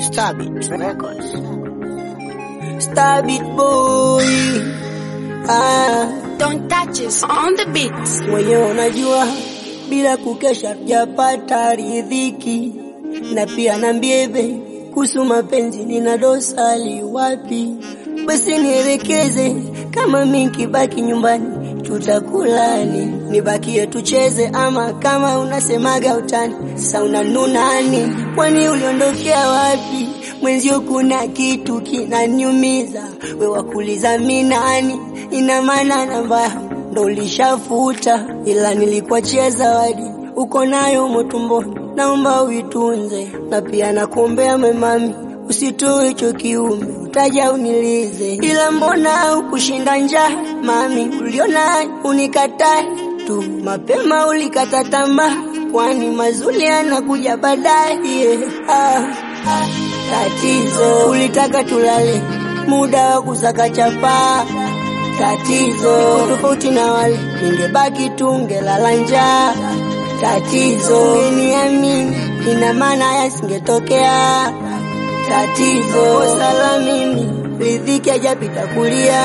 Stabit Records. Stabit boy. Ah, Don't touch us on the beat. mwenyewe unajua bila kukesha tujapata ridhiki, na pia nambiebe kuhusu mapenzi, nina dosali wapi? Basi nielekeze, kama mi nkibaki nyumbani tutakulani, nibakie tucheze, ama kama unasemaga utani, sasa unanunani? Kwani uliondokea wapi? Mwenzio kuna kitu kinaniumiza, we wakuliza mi nani? Ina maana namba yangu ndo ulishafuta, ila nilikuachia zawadi uko nayo motumboni, naomba uitunze, na pia nakuombea memami usitoe hicho kiume, utaja unilize, ila mbona ukushinda njaa mami, uliona unikatae tu mapema, ulikata tamaa, kwani mazuri yanakuja baadaye. Yeah. Ah, ah, tatizo ulitaka tulale muda wa kusaka chapaa tatizo tofauti na wale ningebaki tu ngelala njaa tatizo ungeniamini ina maana yasingetokea tatizo sala mimi ridhiki ajapita kulia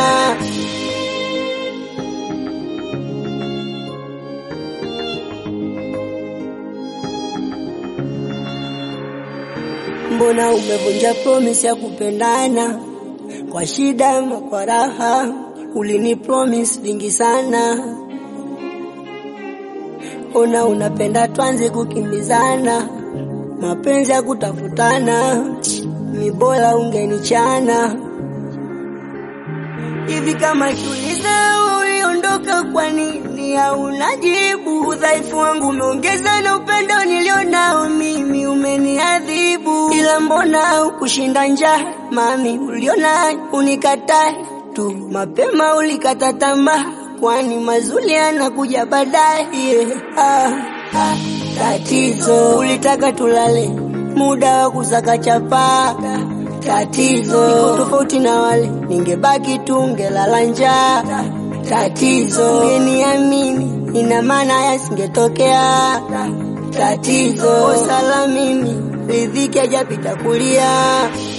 mbona umevunja promise ya kupendana kwa shida ama kwa raha ulini promise vingi sana ona unapenda twanze kukimbizana mapenzi ya kutafutana mibola ungenichana hivi kama kiuliza uliondoka kwa nini hauna jibu udhaifu wangu umeongeza na upendo nilionao mimi umeniadhibu ila mbona ukushinda njaa mami uliona unikatae tu mapema ulikata tamaa kwani mazuri yanakuja baadaye yeah. ah, ah, tatizo ulitaka tulale muda wa kusaka chapaa tatizo niko tofauti na wale ningebaki tu ngelala njaa tatizo ungeniamini ina maana yasingetokea tatizo sala mimi ridhiki ajapita kulia